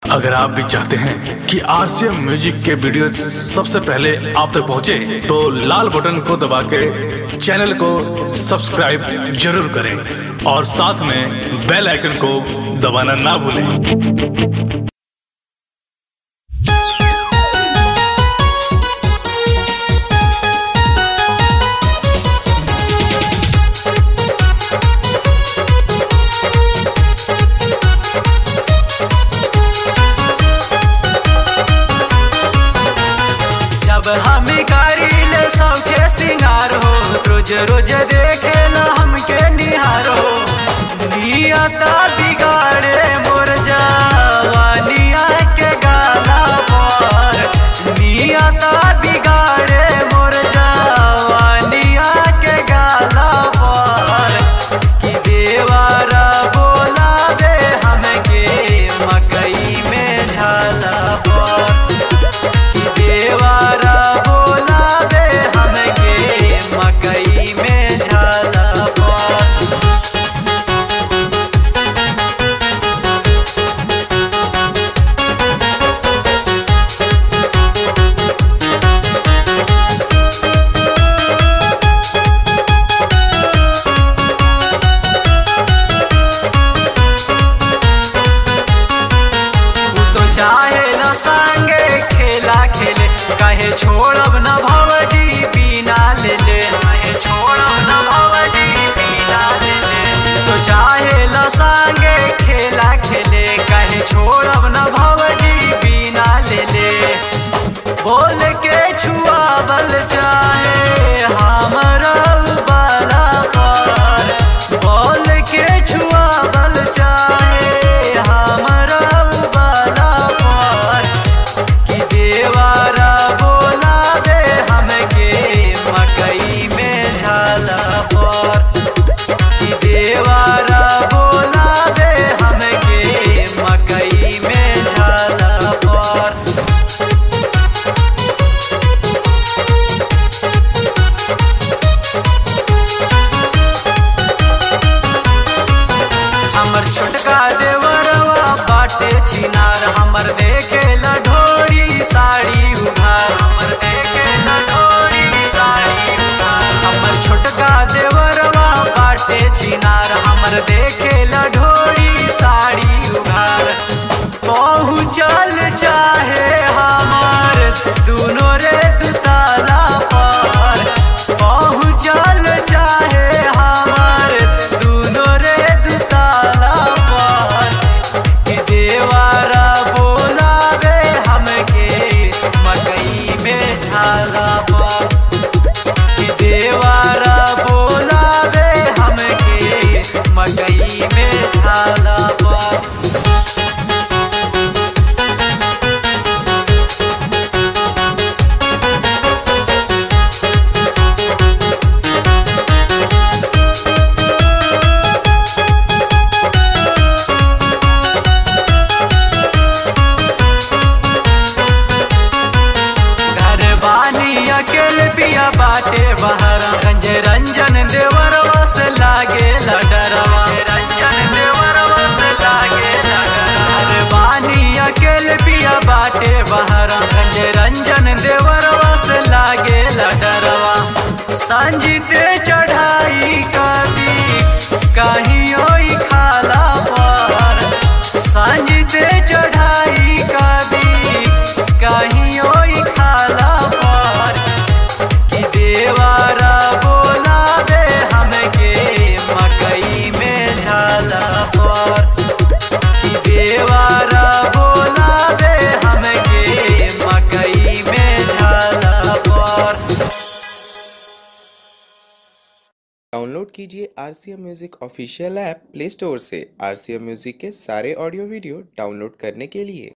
अगर आप भी चाहते हैं कि आरसीएम म्यूजिक के वीडियो सबसे पहले आप तक पहुंचे, तो लाल बटन को दबा के चैनल को सब्सक्राइब जरूर करें और साथ में बेल आइकन को दबाना ना भूलें जब हम करीले सबके सिंगार हो रोज रोज देखे न हमके निहार हो नियता बिगाड़े मोर जवानिया के गाला पर नियता बिगाड़े मोर जवानिया के गाला पर कि देवारा बोला दे हमके मकई में झाला पर कि देवारा बोला दे हमके मकई में झाला पर तू तो चाहे न संगे खेला खेले कहे छोड़ब न भवजी बिना ले ले कहे छोड़ब न भवजी बिना ले ले तो चाहे न संगे खेला खेले कहे छोड़ब न भवजी बिना ले ले बोल के छुआ बल चाहे हमरा बाला पर बोल के छुआ बल चाहे हमरा बाला पर कि देवारा बोला दे हमके मकई में झाला पर कि देवारा बोला दे हमके मकई में झाला पर हमर छोटका देवरवा बाटे छिनार हमर देखे ढोरी साड़ी उघार हमर देखे ढोरी साड़ी उघार हमर छोटका देवरवा बाटे छिनार हमर देखे ढोरी साड़ी उघार पहुँचल चाहे हमार दुनो रे दुताला पर पहुँचल चाहे हमार दुनो रे दुताला पर कि देवारा बोलावे हमके मकई में झाला पर कि देवारा बोलावे हमके मकई में झाला पर घर बानी अकेले पिया बाटे बहरा रंज रंजन देवर बस लागे डरवा रंजन देवर बस लागे घर बानी अकेले पिया बाटे बहरा रंज रंजन देवर बस लागे डरवा संजीते चढ़ाई कदी कहीं ओई खाला पर संजीते चढ़ाई कदी कहीं ओई खाला पर कि देवारा बोला दे हमके मकई में झाला पर कि देवारा बोला दे हमके मकई में झाला पर डाउनलोड कीजिए R C M music official app play store से आर सी एम म्यूज़िक के सारे ऑडियो वीडियो डाउनलोड करने के लिए